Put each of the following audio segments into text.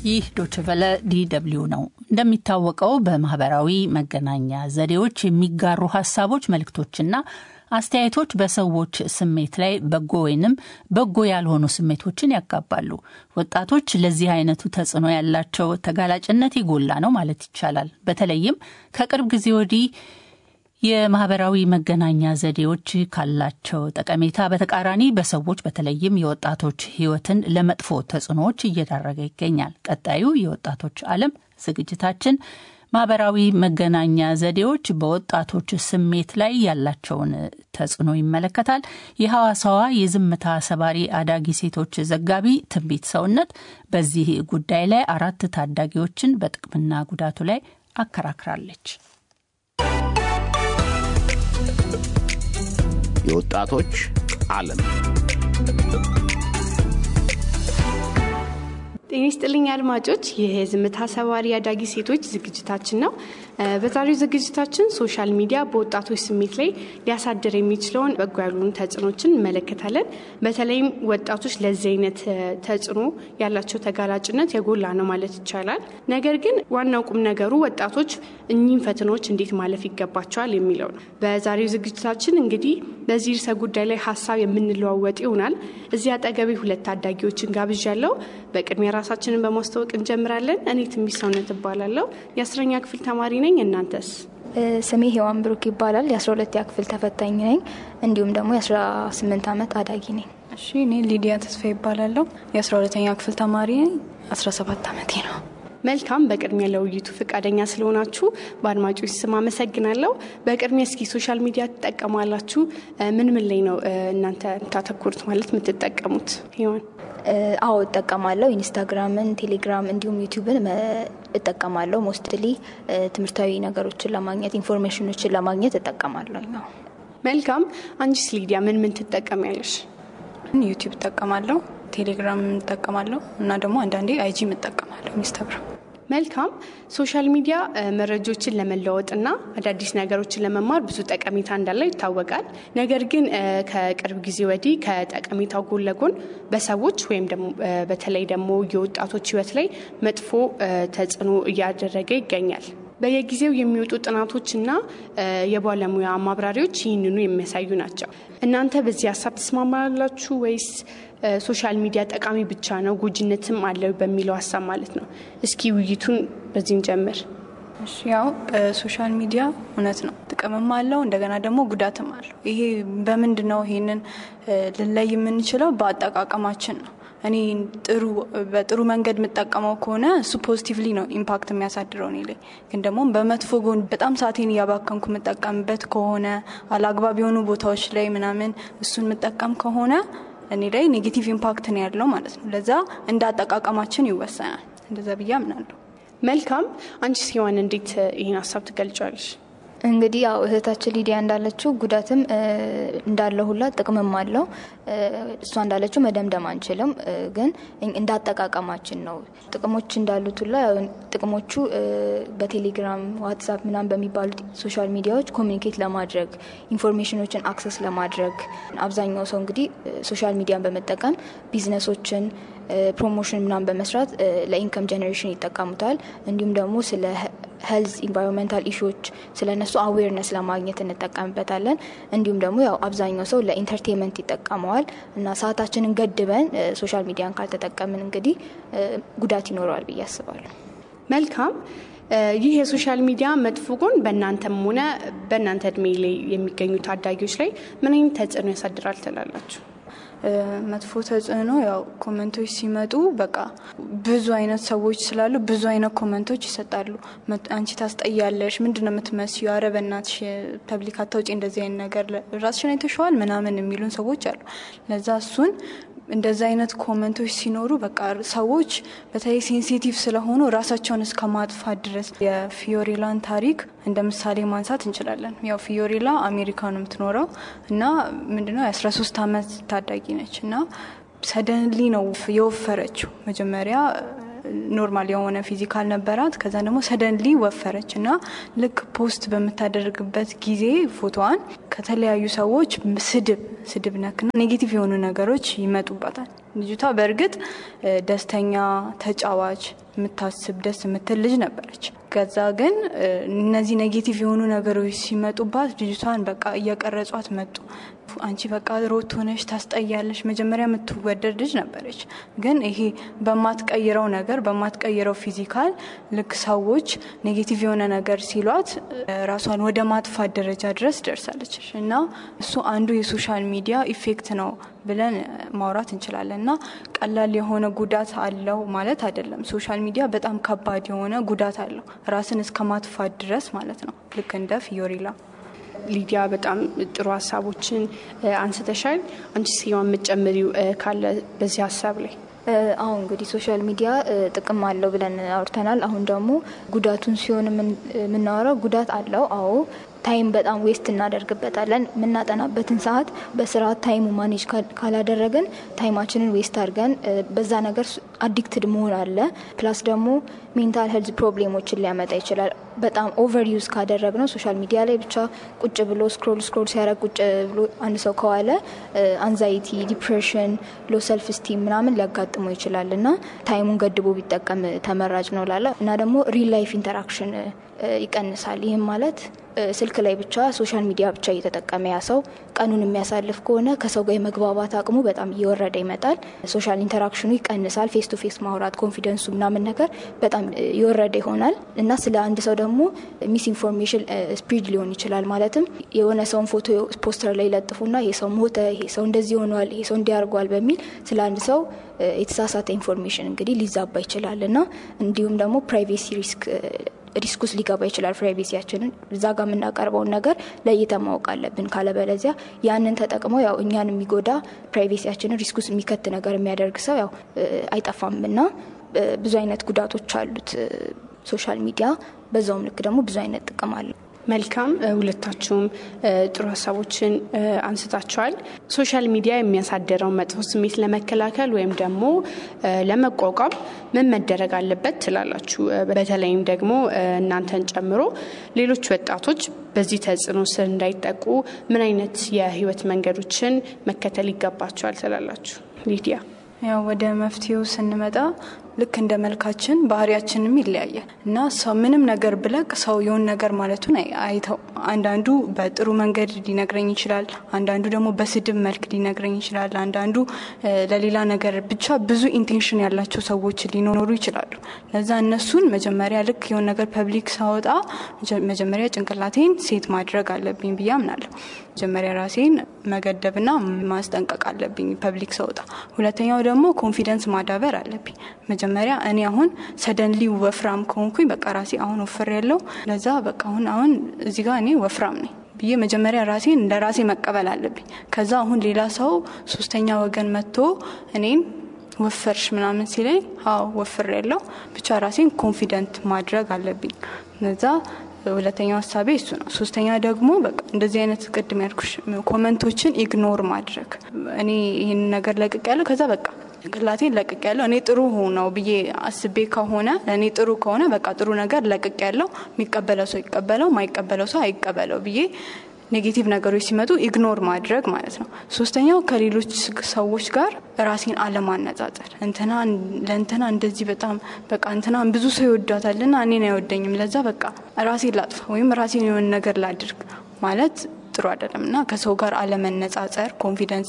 ይህ ዶችቨለ ዲደብሊው ነው። እንደሚታወቀው በማህበራዊ መገናኛ ዘዴዎች የሚጋሩ ሀሳቦች፣ መልእክቶችና አስተያየቶች በሰዎች ስሜት ላይ በጎ ወይንም በጎ ያልሆኑ ስሜቶችን ያጋባሉ። ወጣቶች ለዚህ አይነቱ ተጽዕኖ ያላቸው ተጋላጭነት የጎላ ነው ማለት ይቻላል። በተለይም ከቅርብ ጊዜ ወዲህ የማህበራዊ መገናኛ ዘዴዎች ካላቸው ጠቀሜታ በተቃራኒ በሰዎች በተለይም የወጣቶች ሕይወትን ለመጥፎ ተጽዕኖዎች እየዳረገ ይገኛል። ቀጣዩ የወጣቶች ዓለም ዝግጅታችን ማህበራዊ መገናኛ ዘዴዎች በወጣቶች ስሜት ላይ ያላቸውን ተጽዕኖ ይመለከታል። የሐዋሳዋ የዝምታ ሰባሪ አዳጊ ሴቶች ዘጋቢ ትንቢት ሰውነት በዚህ ጉዳይ ላይ አራት ታዳጊዎችን በጥቅምና ጉዳቱ ላይ አከራክራለች። የወጣቶች ዓለም ጤና ይስጥልኝ አድማጮች፣ ይህ የዝምታ ሰባሪ አዳጊ ሴቶች ዝግጅታችን ነው። በዛሬው ዝግጅታችን ሶሻል ሚዲያ በወጣቶች ስሜት ላይ ሊያሳድር የሚችለውን በጎ ያልሆኑ ተጽዕኖችን እንመለከታለን። በተለይም ወጣቶች ለዚህ አይነት ተጽዕኖ ያላቸው ተጋላጭነት የጎላ ነው ማለት ይቻላል። ነገር ግን ዋናው ቁም ነገሩ ወጣቶች እኚህን ፈተናዎች እንዴት ማለፍ ይገባቸዋል የሚለው ነው። በዛሬው ዝግጅታችን እንግዲህ በዚህ ርዕሰ ጉዳይ ላይ ሀሳብ የምንለዋወጥ ይሆናል። እዚህ አጠገቤ ሁለት ታዳጊዎችን ጋብዣለሁ። በቅድሚያ ራሳችንን በማስተዋወቅ እንጀምራለን። እኔ ትንቢት ሰውነት እባላለሁ። የአስረኛ ክፍል ተማሪ ነኝ። እናንተስ? ስሜ ሄዋን ብሩክ ይባላል። የአስራ ሁለተኛ ክፍል ተፈታኝ ነኝ። እንዲሁም ደግሞ የአስራ ስምንት ዓመት አዳጊ ነኝ። እሺ፣ እኔ ሊዲያ ተስፋ ይባላለሁ። የአስራ ሁለተኛ ክፍል ተማሪ ነኝ። አስራ ሰባት ዓመቴ ነው። መልካም። በቅድሚያ ለውይይቱ ፈቃደኛ ስለሆናችሁ በአድማጮች ስም አመሰግናለሁ። በቅድሚያ እስኪ ሶሻል ሚዲያ ትጠቀማላችሁ? ምን ምን ላይ ነው እናንተ የምታተኩሩት ማለት የምትጠቀሙት? ሄዋን አዎ እጠቀማለሁ። ኢንስታግራምን፣ ቴሌግራም እንዲሁም ዩቲዩብን እጠቀማለሁ። ሞስትሊ ትምህርታዊ ነገሮችን ለማግኘት ኢንፎርሜሽኖችን ለማግኘት እጠቀማለሁ ነው። መልካም። አንቺስ ሊዲያ ምን ምን ትጠቀሚያለሽ? ዩቲዩብ እጠቀማለሁ፣ ቴሌግራም እጠቀማለሁ እና ደግሞ አንዳንዴ አይጂም እጠቀማለሁ፣ ኢንስታግራም መልካም ሶሻል ሚዲያ መረጃዎችን ለመለወጥና አዳዲስ ነገሮችን ለመማር ብዙ ጠቀሜታ እንዳለው ይታወቃል። ነገር ግን ከቅርብ ጊዜ ወዲህ ከጠቀሜታው ጎን ለጎን በሰዎች ወይም በተለይ ደግሞ የወጣቶች ሕይወት ላይ መጥፎ ተጽዕኖ እያደረገ ይገኛል። በየጊዜው የሚወጡ ጥናቶችና የባለሙያ ማብራሪያዎች ይህንኑ የሚያሳዩ ናቸው። እናንተ በዚህ ሀሳብ ትስማማላችሁ ወይስ ሶሻል ሚዲያ ጠቃሚ ብቻ ነው ጎጂነትም አለው በሚለው ሀሳብ ማለት ነው? እስኪ ውይይቱን በዚህ እንጀምር። እሺ ያው ሶሻል ሚዲያ እውነት ነው ጥቅምም አለው እንደገና ደግሞ ጉዳትም አለው። ይሄ በምንድን ነው ይሄንን ልንለይ የምንችለው? በአጠቃቀማችን ነው። እኔ ጥሩ በጥሩ መንገድ የምጠቀመው ከሆነ እሱ ፖዚቲቭሊ ነው ኢምፓክት የሚያሳድረው እኔ ላይ። ግን ደግሞ በመጥፎ ጎን በጣም ሰዓቴን እያባከንኩ የምጠቀምበት ከሆነ አላግባብ የሆኑ ቦታዎች ላይ ምናምን እሱን የምጠቀም ከሆነ እኔ ላይ ኔጌቲቭ ኢምፓክት ነው ያለው ማለት ነው። ለዛ እንደ አጠቃቀማችን ይወሰናል። እንደዛ ብዬ አምናለሁ። መልካም። አንቺ ሲሆን እንዴት ይህን ሀሳብ ትገልጫለሽ? እንግዲህ ያው እህታችን ሊዲያ እንዳለችው ጉዳትም እንዳለ ሁላ ጥቅምም አለው። እሷ እንዳለችው መደምደም አንችልም፣ ግን እንዳጠቃቀማችን ነው። ጥቅሞች እንዳሉት ሁላ ጥቅሞቹ በቴሌግራም ዋትሳፕ ምናምን በሚባሉት ሶሻል ሚዲያዎች ኮሚኒኬት ለማድረግ ኢንፎርሜሽኖችን አክሰስ ለማድረግ አብዛኛው ሰው እንግዲህ ሶሻል ሚዲያን በመጠቀም ቢዝነሶችን ፕሮሞሽን ምናምን በመስራት ለኢንከም ጀኔሬሽን ይጠቀሙታል። እንዲሁም ደግሞ ስለ ሄልዝ ኢንቫይሮንሜንታል ኢሹዎች ስለ እነሱ አዌርነስ ለማግኘት እንጠቀምበታለን። እንዲሁም ደግሞ ያው አብዛኛው ሰው ለኢንተርቴንመንት ይጠቀመዋል እና ሰዓታችንን ገድበን ሶሻል ሚዲያን ካልተጠቀምን እንግዲህ ጉዳት ይኖረዋል ብዬ አስባለሁ። መልካም። ይህ የሶሻል ሚዲያ መጥፎ ጎን በእናንተም ሆነ በእናንተ እድሜ ላይ የሚገኙ ታዳጊዎች ላይ ምን አይነት ተጽዕኖ ያሳድራል ትላላችሁ? መጥፎ ተጽዕኖ ያው ኮመንቶች ሲመጡ በቃ ብዙ አይነት ሰዎች ስላሉ ብዙ አይነት ኮመንቶች ይሰጣሉ። አንቺ ታስጠያለሽ፣ ምንድን ነው የምትመስዩ፣ ኧረ በእናትሽ ፐብሊክ አታውጪ፣ እንደዚህ አይነት ነገር ራስሽን አይተሸዋል ምናምን የሚሉን ሰዎች አሉ። ለዛ እሱን እንደዚ አይነት ኮመንቶች ሲኖሩ በቃ ሰዎች በተለይ ሴንሲቲቭ ስለሆኑ ራሳቸውን እስከ ማጥፋት ድረስ የፊዮሬላን ታሪክ እንደ ምሳሌ ማንሳት እንችላለን። ያው ፊዮሬላ አሜሪካ ነው የምትኖረው እና ምንድነው የአስራ ሶስት አመት ታዳጊ ነች እና ሰደንሊ ነው የወፈረችው መጀመሪያ ኖርማል የሆነ ፊዚካል ነበራት። ከዛ ደግሞ ሰደንሊ ወፈረች እና ልክ ፖስት በምታደርግበት ጊዜ ፎቶዋን ከተለያዩ ሰዎች ስድብ ስድብ ነክና ኔጌቲቭ የሆኑ ነገሮች ይመጡባታል። ልጅቷ በእርግጥ ደስተኛ፣ ተጫዋች፣ የምታስብ ደስ የምትል ልጅ ነበረች። ከዛ ግን እነዚህ ኔጌቲቭ የሆኑ ነገሮች ሲመጡባት ልጅቷን በቃ እየቀረጿት መጡ። አንቺ በቃ ሮት ሆነሽ ታስጠያለሽ። መጀመሪያ የምትወደድ ልጅ ነበረች። ግን ይሄ በማትቀይረው ነገር በማትቀይረው ፊዚካል ልክ ሰዎች ኔጌቲቭ የሆነ ነገር ሲሏት ራሷን ወደ ማጥፋት ደረጃ ድረስ ደርሳለች እና እሱ አንዱ የሶሻል ሚዲያ ኢፌክት ነው ብለን ማውራት እንችላለን እና ቀላል የሆነ ጉዳት አለው ማለት አይደለም። ሶሻል ሚዲያ በጣም ከባድ የሆነ ጉዳት አለው ራስን እስከ ማጥፋት ድረስ ማለት ነው። ልክ እንደ ፊዮሪላ ሊዲያ በጣም ጥሩ ሀሳቦችን አንስተሻል። አንቺ ሲሆን የምትጨምሪው ካለ በዚህ ሀሳብ ላይ? አሁን እንግዲህ ሶሻል ሚዲያ ጥቅም አለው ብለን አውርተናል። አሁን ደግሞ ጉዳቱን ሲሆን የምናወራው ጉዳት አለው። አዎ ታይም በጣም ዌስት እናደርግበታለን። የምናጠናበትን ሰዓት በስርዓት ታይሙ ማኔጅ ካላደረግን ታይማችንን ዌስት አድርገን በዛ ነገር አዲክትድ መሆን አለ። ፕላስ ደግሞ ሜንታል ሄልዝ ፕሮብሌሞችን ሊያመጣ ይችላል። በጣም ኦቨር ዩዝ ካደረግ ነው ሶሻል ሚዲያ ላይ ብቻ ቁጭ ብሎ ስክሮል ስክሮል ሲያደርግ ቁጭ ብሎ አንድ ሰው ከዋለ አንዛይቲ፣ ዲፕሬሽን፣ ሎ ሰልፍ ስቲም ምናምን ሊያጋጥሙ ይችላል እና ታይሙን ገድቦ ቢጠቀም ተመራጭ ነው ላለ እና ደግሞ ሪል ላይፍ ኢንተራክሽን ይቀንሳል። ይህም ማለት ስልክ ላይ ብቻ ሶሻል ሚዲያ ብቻ እየተጠቀመ ያ ሰው ቀኑን የሚያሳልፍ ከሆነ ከሰው ጋር የመግባባት አቅሙ በጣም እየወረደ ይመጣል። ሶሻል ኢንተራክሽኑ ይቀንሳል። ፌስ ቱ ፌስ ማውራት ኮንፊደንሱ ምናምን ነገር በጣም የወረደ ይሆናል እና ስለ አንድ ሰው ደግሞ ሚስ ኢንፎርሜሽን ስፕሪድ ሊሆን ይችላል። ማለትም የሆነ ሰውን ፎቶ ፖስተር ላይ ለጥፉና ይሄ ሰው ሞተ፣ ይሄ ሰው እንደዚህ ሆኗል፣ ይሄ ሰው እንዲያርጓል በሚል ስለ አንድ ሰው የተሳሳተ ኢንፎርሜሽን እንግዲህ ሊዛባ ይችላል እና እንዲሁም ደግሞ ፕራይቬሲ ሪስክ ሪስክ ውስጥ ሊገባ ይችላል። ፕራይቬሲያችንን እዛ ጋር የምናቀርበውን ነገር ለይተ ማወቅ አለብን። ካለበለዚያ ያንን ተጠቅሞ ያው እኛን የሚጎዳ ፕራይቬሲያችንን ሪስክ ውስጥ የሚከት ነገር የሚያደርግ ሰው ያው አይጠፋም እና ብዙ አይነት ጉዳቶች አሉት ሶሻል ሚዲያ። በዛውም ልክ ደግሞ ብዙ አይነት ጥቅም አለው። መልካም ሁለታችሁም ጥሩ ሀሳቦችን አንስታችኋል። ሶሻል ሚዲያ የሚያሳደረው መጥፎ ስሜት ለመከላከል ወይም ደግሞ ለመቋቋም ምን መደረግ አለበት ትላላችሁ? በተለይም ደግሞ እናንተን ጨምሮ ሌሎች ወጣቶች በዚህ ተጽዕኖ ስር እንዳይጠቁ ምን አይነት የህይወት መንገዶችን መከተል ይገባቸዋል ትላላችሁ? ሊዲያ ያው ወደ መፍትሄው ስንመጣ ልክ እንደ መልካችን ባህሪያችንም ይለያያል እና ሰው ምንም ነገር ብለቅ ሰው የሆን ነገር ማለቱን አይተው። አንዳንዱ በጥሩ መንገድ ሊነግረኝ ይችላል፣ አንዳንዱ ደግሞ በስድብ መልክ ሊነግረኝ ይችላል፣ አንዳንዱ ለሌላ ነገር ብቻ ብዙ ኢንቴንሽን ያላቸው ሰዎች ሊኖሩ ይችላሉ። ለዛ እነሱን መጀመሪያ ልክ የሆን ነገር ፐብሊክ ሳወጣ መጀመሪያ ጭንቅላቴን ሴት ማድረግ አለብኝ ብዬ አምናለሁ። መጀመሪያ ራሴን መገደብና ማስጠንቀቅ አለብኝ ፐብሊክ ሰውጣ። ሁለተኛው ደግሞ ኮንፊደንስ ማዳበር አለብኝ። መጀመሪያ እኔ አሁን ሰደንሊ ወፍራም ከሆንኩኝ በቃ ራሴ አሁን ወፍር ያለው ለዛ በቃ አሁን አሁን እዚህ ጋር እኔ ወፍራም ነኝ ብዬ መጀመሪያ ራሴን እንደ ራሴ መቀበል አለብኝ። ከዛ አሁን ሌላ ሰው ሶስተኛ ወገን መጥቶ እኔን ወፈርሽ ምናምን ሲለኝ አዎ ወፍር ያለው ብቻ ራሴን ኮንፊደንት ማድረግ አለብኝ። እነዛ ሁለተኛው ሀሳቤ እሱ ነው። ሶስተኛ ደግሞ በቃ እንደዚህ አይነት ቅድም ያልኩሽ ኮመንቶችን ኢግኖር ማድረግ እኔ ይህን ነገር ለቅቅ ያለው ከዛ በቃ ጭንቅላቴን ለቅቅ ያለው እኔ ጥሩ ነው ብዬ አስቤ ከሆነ ለእኔ ጥሩ ከሆነ በቃ ጥሩ ነገር ለቅቅ ያለው የሚቀበለው ሰው ይቀበለው፣ ማይቀበለው ሰው አይቀበለው ብዬ ኔጌቲቭ ነገሮች ሲመጡ ኢግኖር ማድረግ ማለት ነው። ሶስተኛው ከሌሎች ሰዎች ጋር ራሴን አለማነጻጸር። እንትና ለእንትና እንደዚህ በጣም በቃ እንትናን ብዙ ሰው ይወዳታል እና እኔን አይወደኝም፣ ለዛ በቃ ራሴን ላጥፋ ወይም ራሴን የሆነ ነገር ላድርግ ማለት ጥሩ አይደለም እና ከሰው ጋር አለመነጻጸር፣ ኮንፊደንስ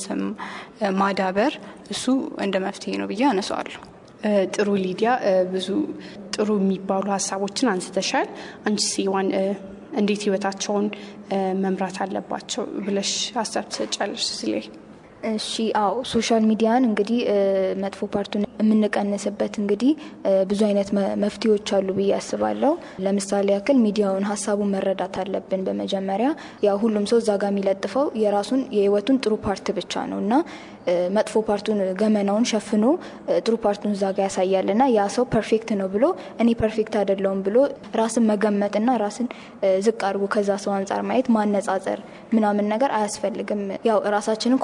ማዳበር እሱ እንደ መፍትሄ ነው ብዬ አነሳዋለሁ። ጥሩ ሊዲያ፣ ብዙ ጥሩ የሚባሉ ሀሳቦችን አንስተሻል። አንቺ ሲዋን እንዴት ህይወታቸውን መምራት አለባቸው ብለሽ ሀሳብ ትሰጫለሽ? ስለ እሺ አዎ ሶሻል ሚዲያን እንግዲህ መጥፎ ፓርቱን የምንቀንስበት እንግዲህ ብዙ አይነት መፍትሄዎች አሉ ብዬ አስባለሁ። ለምሳሌ ያክል ሚዲያውን ሀሳቡን መረዳት አለብን። በመጀመሪያ ያው ሁሉም ሰው እዛ ጋር የሚለጥፈው የራሱን የህይወቱን ጥሩ ፓርት ብቻ ነው እና መጥፎ ፓርቱን ገመናውን ሸፍኖ ጥሩ ፓርቱን እዛ ጋር ያሳያል እና ያ ሰው ፐርፌክት ነው ብሎ እኔ ፐርፌክት አይደለውም ብሎ ራስን መገመትና ራስን ዝቅ አድርጎ ከዛ ሰው አንጻር ማየት ማነጻጸር ምናምን ነገር አያስፈልግም። ያው ራሳችንን ኮምፔር ማድረግ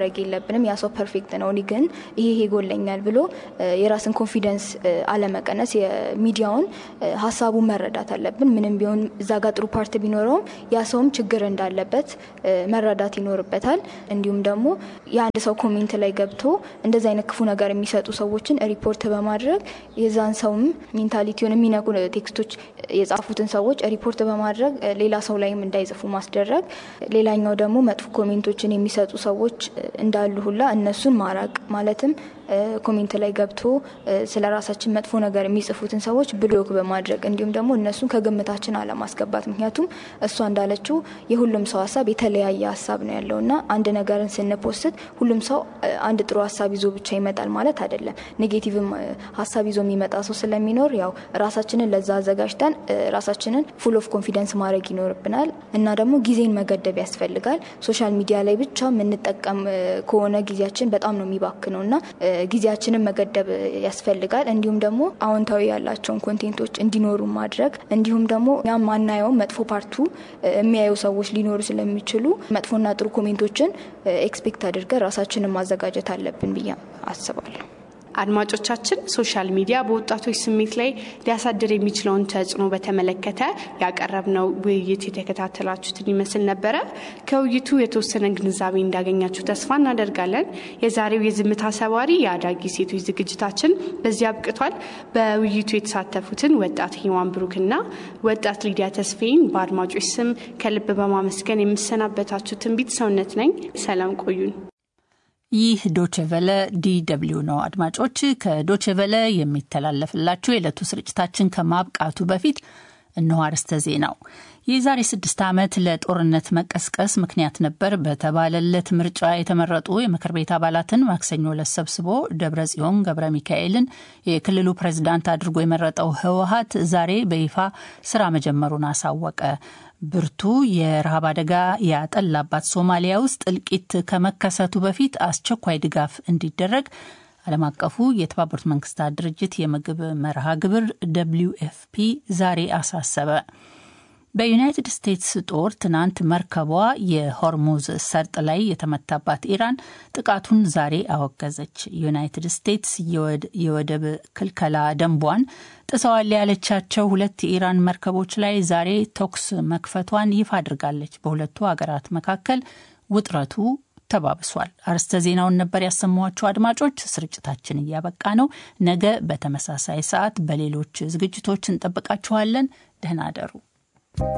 ማድረግ የለብንም። ያ ሰው ፐርፌክት ነው፣ እኔ ግን ይሄ ይሄ ይጎለኛል ብሎ የራስን ኮንፊደንስ አለመቀነስ፣ የሚዲያውን ሀሳቡን መረዳት አለብን። ምንም ቢሆን እዛ ጋር ጥሩ ፓርት ቢኖረውም ያ ሰውም ችግር እንዳለበት መረዳት ይኖርበታል። እንዲሁም ደግሞ የአንድ ሰው ኮሜንት ላይ ገብቶ እንደዚህ አይነት ክፉ ነገር የሚሰጡ ሰዎችን ሪፖርት በማድረግ የዛን ሰውም ሜንታሊቲውን የሚነቁ ቴክስቶች የጻፉትን ሰዎች ሪፖርት በማድረግ ሌላ ሰው ላይም እንዳይጽፉ ማስደረግ። ሌላኛው ደግሞ መጥፎ ኮሜንቶችን የሚሰጡ ሰዎች እንዳሉ ሁላ እነሱን ማራቅ ማለትም ኮሜንት ላይ ገብቶ ስለ ራሳችን መጥፎ ነገር የሚጽፉትን ሰዎች ብሎክ በማድረግ እንዲሁም ደግሞ እነሱን ከግምታችን አለማስገባት። ምክንያቱም እሷ እንዳለችው የሁሉም ሰው ሀሳብ የተለያየ ሀሳብ ነው ያለው እና አንድ ነገርን ስንፖስት ሁሉም ሰው አንድ ጥሩ ሀሳብ ይዞ ብቻ ይመጣል ማለት አይደለም። ኔጌቲቭም ሀሳብ ይዞ የሚመጣ ሰው ስለሚኖር ያው ራሳችንን ለዛ አዘጋጅተን ራሳችንን ፉል ኦፍ ኮንፊደንስ ማድረግ ይኖርብናል እና ደግሞ ጊዜን መገደብ ያስፈልጋል። ሶሻል ሚዲያ ላይ ብቻ የምንጠቀም ከሆነ ጊዜያችን በጣም ነው የሚባክነው እና ጊዜያችንን መገደብ ያስፈልጋል። እንዲሁም ደግሞ አዎንታዊ ያላቸውን ኮንቴንቶች እንዲኖሩ ማድረግ እንዲሁም ደግሞ እኛም ማናየውን መጥፎ ፓርቱ የሚያዩ ሰዎች ሊኖሩ ስለሚችሉ መጥፎና ጥሩ ኮሜንቶችን ኤክስፔክት አድርገን ራሳችንን ማዘጋጀት አለብን ብዬ አስባለሁ። አድማጮቻችን ሶሻል ሚዲያ በወጣቶች ስሜት ላይ ሊያሳድር የሚችለውን ተጽዕኖ በተመለከተ ያቀረብነው ውይይት የተከታተላችሁትን ይመስል ነበረ። ከውይይቱ የተወሰነ ግንዛቤ እንዳገኛችሁ ተስፋ እናደርጋለን። የዛሬው የዝምታ ሰባሪ የአዳጊ ሴቶች ዝግጅታችን በዚህ አብቅቷል። በውይይቱ የተሳተፉትን ወጣት ሂዋን ብሩክና ወጣት ሊዲያ ተስፌን በአድማጮች ስም ከልብ በማመስገን የምሰናበታችሁ ትንቢት ሰውነት ነኝ። ሰላም ቆዩን። ይህ ዶችቨለ ዲደብሊው ነው። አድማጮች ከዶችቨለ የሚተላለፍላችሁ የዕለቱ ስርጭታችን ከማብቃቱ በፊት እነሆ አርዕስተ ዜናው። የዛሬ ስድስት ዓመት ለጦርነት መቀስቀስ ምክንያት ነበር በተባለለት ምርጫ የተመረጡ የምክር ቤት አባላትን ማክሰኞ ዕለት ሰብስቦ ደብረ ጽዮን ገብረ ሚካኤልን የክልሉ ፕሬዝዳንት አድርጎ የመረጠው ህወሀት ዛሬ በይፋ ስራ መጀመሩን አሳወቀ። ብርቱ የረሃብ አደጋ ያጠላባት ሶማሊያ ውስጥ እልቂት ከመከሰቱ በፊት አስቸኳይ ድጋፍ እንዲደረግ ዓለም አቀፉ የተባበሩት መንግስታት ድርጅት የምግብ መርሃ ግብር ደብሊው ኤፍፒ ዛሬ አሳሰበ። በዩናይትድ ስቴትስ ጦር ትናንት መርከቧ የሆርሙዝ ሰርጥ ላይ የተመታባት ኢራን ጥቃቱን ዛሬ አወገዘች። ዩናይትድ ስቴትስ የወደብ ክልከላ ደንቧን ጥሰዋል ያለቻቸው ሁለት የኢራን መርከቦች ላይ ዛሬ ተኩስ መክፈቷን ይፋ አድርጋለች። በሁለቱ ሀገራት መካከል ውጥረቱ ተባብሷል። አርስተ ዜናውን ነበር ያሰማኋቸው። አድማጮች ስርጭታችን እያበቃ ነው። ነገ በተመሳሳይ ሰዓት በሌሎች ዝግጅቶች እንጠብቃችኋለን። ደህና አደሩ።